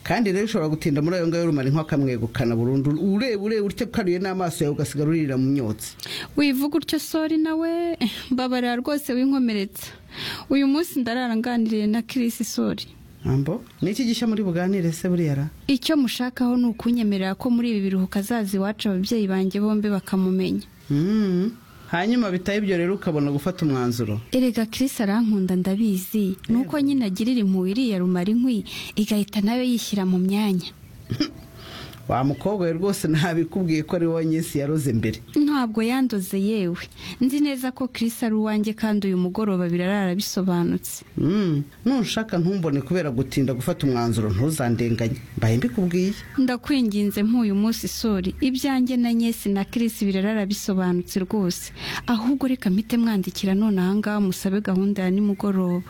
kandi rero ushobora gutinda muri ayo ngayo rumara inkwa akamwegukana burundu ureba ureba utyo ukaruye n'amaso yawe ugasigara uririra mu myotsi wivuga utyo sori nawe mbabarira rwose winkomeretsa uyu munsi ndararanganiriye na kirisi sori ambo ni iki gishya muri buganire se buriya ra icyo mushakaho ni ukunyemerera ko muri ibi biruhuko azaza iwacu ababyeyi banjye bombi bakamumenya Mm. hanyuma bitaba ibyo rero ukabona gufata umwanzuro erega kirisi arankunda ndabizi ni uko nyine agirira impuhwe iriya rumara inkwi igahita nayo yishyira mu myanya wa mukobwa we rwose ntabikubwiye ko ari wowe nyinshi yaroze mbere ntabwo yandoze yewe nzi neza ko kirisi ari uwanjye kandi uyu mugoroba birarara bisobanutse Mm. nushaka ntumbone kubera gutinda gufata umwanzuro ntuzandenganye mbaye mbikubwiye ndakwinginze nk'uyu munsi sori ibyanjye na nyesi na kirisi birarara bisobanutse rwose ahubwo reka mpite mwandikira none ahangaha musabe gahunda ya nimugoroba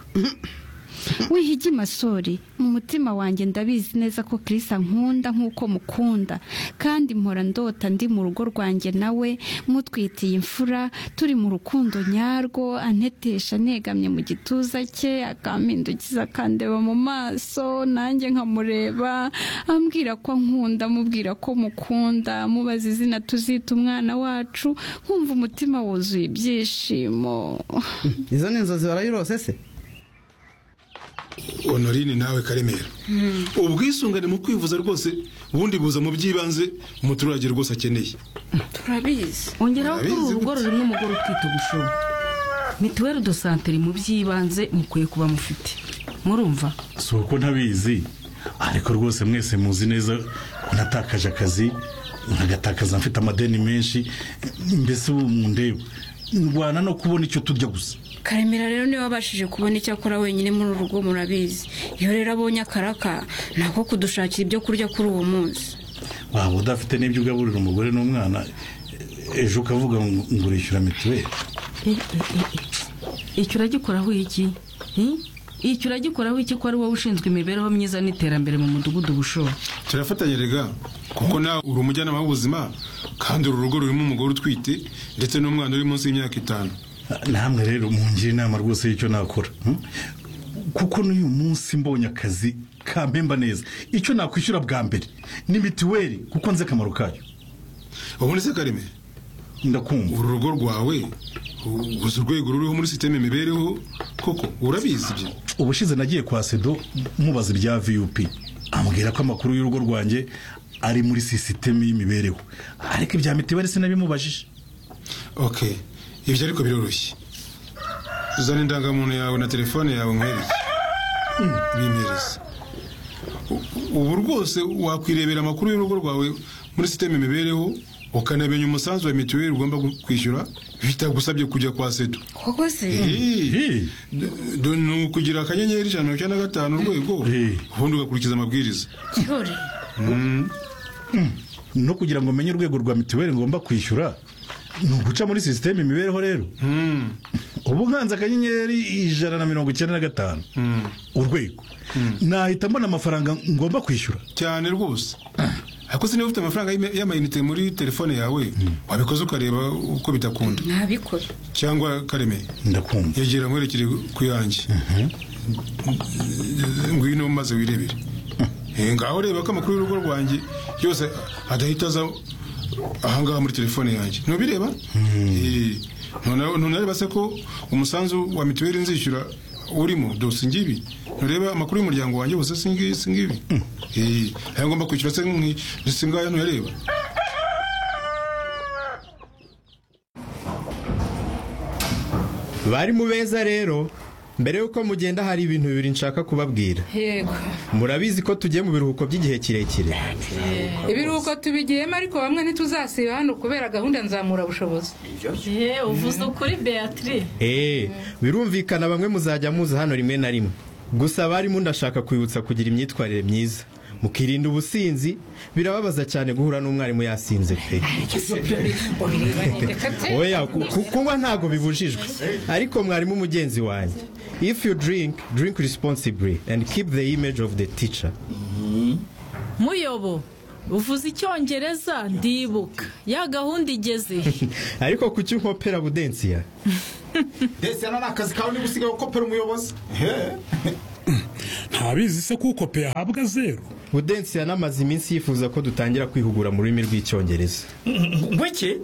wihige masori mu mutima wanjye ndabizi neza ko kirisi ankunda nk'uko mukunda kandi mpora ndota ndi mu rugo rwanjye nawe mutwitiye imfura turi mu rukundo nyarwo antetesha negamye mu gituza cye akampindukiza akandeba mu maso nanjye nkamureba ambwira ko nkunda amubwira ko mukunda amubaza izina tuzita umwana wacu nkumva umutima wuzuye ibyishimo izo ni inzozi barayirose se honorine nawe karemera ubwisungane mu kwivuza rwose ubundi buza mu by'ibanze umuturage rwose akeneye turabizi ongeraho ko uru Turabizi rugo gute? rurimo umugore utwite ubushobo mituweli do santere mu by'ibanze mukwiye kuba mufite murumva si uko ntabizi ariko rwose mwese muzi neza ko natakaje akazi nkagatakaza mfite amadeni menshi mbese ubu mundeba ndwana no kubona icyo turya gusa karemera rero niba abashije kubona icyo akora wenyine muri uru rugo murabizi iyo rero abonye akaraka nako kudushakira ibyo kurya kuri uwo munsi waba udafite n'ibyo ugaburira umugore n'umwana ejo ukavuga ngo ngurishyura mituweli Eh, eh, eh, eh. icyo uragikoraho iki Hmm? icyo uragikoraho iki ko ari wowe ushinzwe imibereho myiza n'iterambere mu mudugudu bushobo turafatanya rega kuko nawe uri umujyanama w'ubuzima kandi uru rugo rurimo umugore utwite ndetse n'umwana uri munsi y'imyaka itanu namwe rero mungira inama rwose y'icyo nakora hmm? kuko n'uyu munsi mbonye akazi kampemba neza icyo nakwishyura bwa mbere ni mituweli kuko nzi akamaro kayo ubundi se karemera ndakumva uru rugo rwawe u- uzi urwego ruriho muri sisiteme imibereho koko urabizi ibyo ubushize nagiye kwa sedo mubaza ibya vup ambwira ko amakuru y'urugo rwanjye ari muri sisiteme y'imibereho ariko ibya mituweli sinabimubajije ok ibyo ariko biroroshye uzana indangamuntu yawe na telefone yawe nkwereke bimereze U- ubu rwose wakwirebera amakuru y'urugo rwawe muri sisiteme imibereho ukanamenya umusanzu wa mituweli ugomba gu- kwishyura bitagusabye kujya kwa sedo koko se Eh, ni ukugira akanyenyeri ijana na mirongo icyenda na gatanu urwego Eh. ubundi ugakurikiza amabwiriza cyori no kugira ngo menye urwego rwa mituweli ngomba kwishyura ni uguca muri sisiteme imibereho rero ubu nkanze akanyenyeri ijana na mirongo icyenda na gatanu urwego nahita mbona amafaranga ngomba kwishyura cyane rwose ariko se niba ufite amafaranga y'ima- y'amayinite muri telefone yawe wabikoze ukareba uko bidakunda ntabikora cyangwa kareme ndakumva yegera nkwerekere ku yanjye ngwino maze wirebere Eh, ngaho reba ko amakuru y'urugo rwanjye yose adahita aza ahangaha muri telefone yanjye ntubireba Eh, ntuna- ntunareba se ko umusanzu wa mituweli nzishyura urimo dose ngibi ntureba amakuru y'umuryango wanjye wose singibi singibi Eh, aya ngomba kwishyura se nk'i- singaya ntuyareba bari mu beza rero mbere y'uko mugenda hari ibintu bibiri nshaka kubabwira yego murabizi ko tugiye mu biruhuko by'igihe kirekire ibiruhuko tubigiyemo ariko bamwe ntituzasiba hano kubera gahunda nzamura bushobozi Eh, uvuze ukuri beatrice eee birumvikana bamwe muzajya muza hano rimwe na rimwe gusa abarimu ndashaka kwibutsa kugira imyitwarire myiza mukirinda ubusinzi birababaza cyane guhura n'umwarimu yasinze pe oya ku- ku- kunywa ntabwo bibujijwe ariko mwarimu mugenzi wanjye if you drink drink responsibly and keep the image of the teacher muyobo uvuze icyongereza ndibuka ya gahunda igeze ariko kuki unkopera budensiya ndetse hano ni akazi kawe niba usigaye ukopera umuyobozi nta ntabizi se kuko pe ahabwa zeru budensi yanamaze iminsi yifuza ko dutangira kwihugura mu rurimi rw'icyongereza ngwiki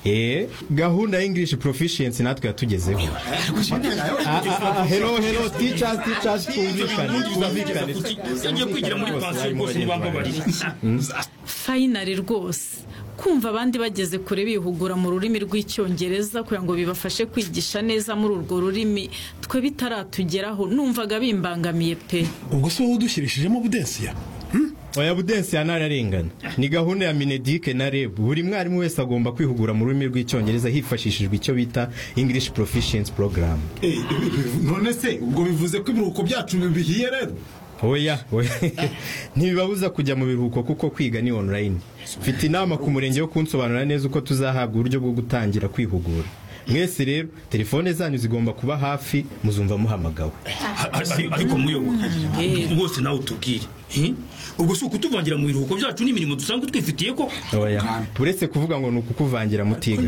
Eh, gahunda ya English proficiency natwe yatugezeho Ah, ah, ah, hello hello teachers teachers twumvikane twumvikane yagiye kwigira muri pansiyo rwose ntibambabarire fayinari rwose kumva abandi bageze kure bihugura mu rurimi rw'icyongereza kugira ngo bibafashe kwigisha neza muri urwo rurimi twe bitaratugeraho numvaga bimbangamiye pe ubwo se wowe udushyirishijemo budensiya oya budensi yanararengana ni gahunda ya minedike na reb buri mwarimu wese agomba kwihugura mu rurimi rw'icyongereza hifashishijwe icyo bita english proficiency program none se ubwo bivuze ko ibiruhuko byacu bihiye rero oya oya ntibibabuza kujya mu biruhuko kuko kwiga ni online mfite inama ku murenge wo kunsobanurira neza uko tuzahabwa uburyo bwo gutangira kwihugura mwese rero telefone zanyu zigomba kuba hafi muzumva muhamagawe ariko muyoboka rwose nawe utubwire eh? ubwo si ukutuvangira mu biruhuko byacu n'imirimo dusanzwe twifitiye ko oya uretse kuvuga ngo ni ukukuvangira mutiga